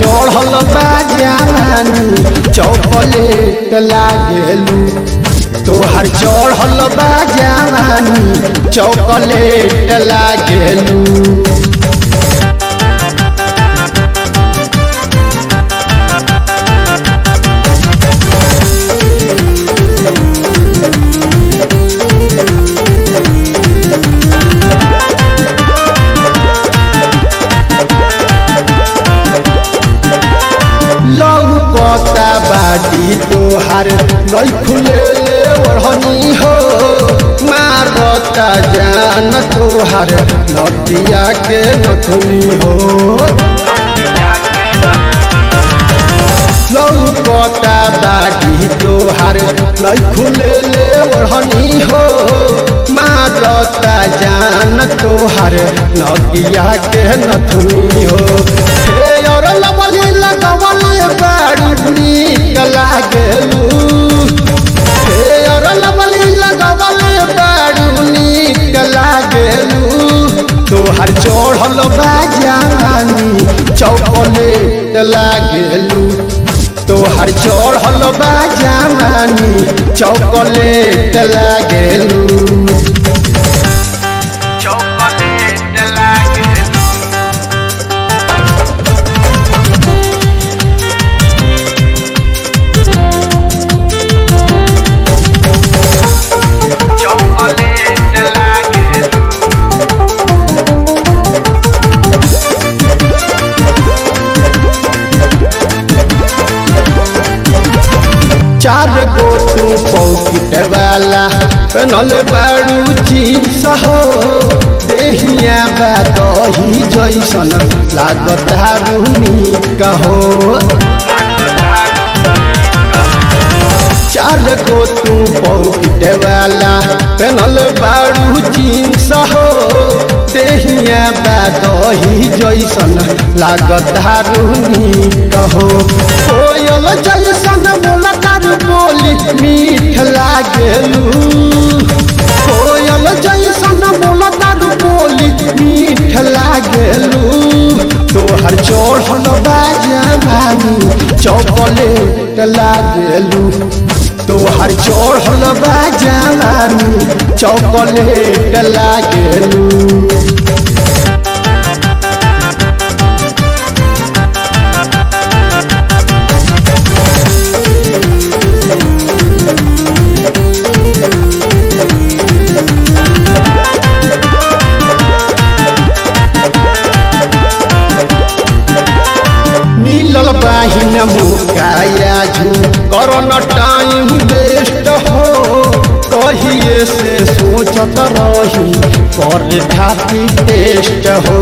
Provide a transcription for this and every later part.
चढ़ल बा जवानी चौपलेट लागेलू तोहर चढ़ल बा जवानी चौपलेट लागेलू लहू पता बाटी तोहार नई खुले ओढ़नी हो मारता जान तोहार नदिया के नथुनी हो लहू पता बाटी तोहार नई खुले ओढ़नी हो मारता जान तोहार नदिया के नथुनी हो हे और लबली लगवले बाड़ी नीक लागेलू हे और लबली लगवले बाड़ी नीक लागेलू तोहर चढ़ल बा जवानी चौपलेट लागेलू तोहर चढ़ल बा जवानी चौपलेट लागेलू chocolate like it. Chocolate like it. चार गो तू पौकिट वाला बनल बारू जींस हो देहिया बा दही जैसन लागत रूनी कहो चार गो तू पौकिट वाला बनल बारू जींस हो देहिया बा दही जैसन लागत रूनी कहो कोयल जैसन मुलकर बोली मीठ लागेलू कोयल जैसन मुलकर बोली मीठ लागेलू तोहर चढ़ल बाजानी चॉकलेट लागेलू तोहर चढ़ल बाजानी चॉकलेट लागेलू मिलल बाहिन मुकाया झू करन टाइम वेस्ट हो कहिए से सोचत रही कर खाती टेस्ट हो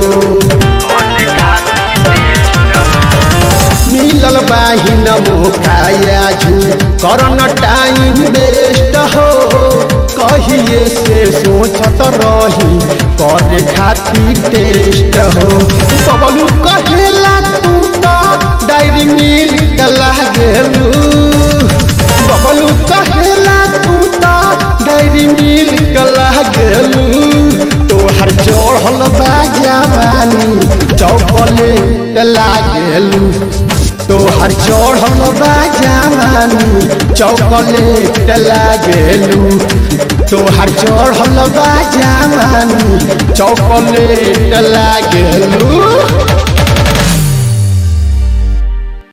मिलल बाहिन मुकाया झू करन टाइम वेस्ट हो कहिए से सोचत रही कर खाती टेस्ट हो बबलू कहेला तू तो डायरी मिल्क लागेलू बबलू कहेला तू तो डायरी मिल्क लागेलू तोहर चढ़ल बा जवानी चौकलेट लागेलू तोहर चढ़ल बा जवानी चौकलेट लागेलू तोहर चढ़ल बा जवानी चौकलेट लागेलू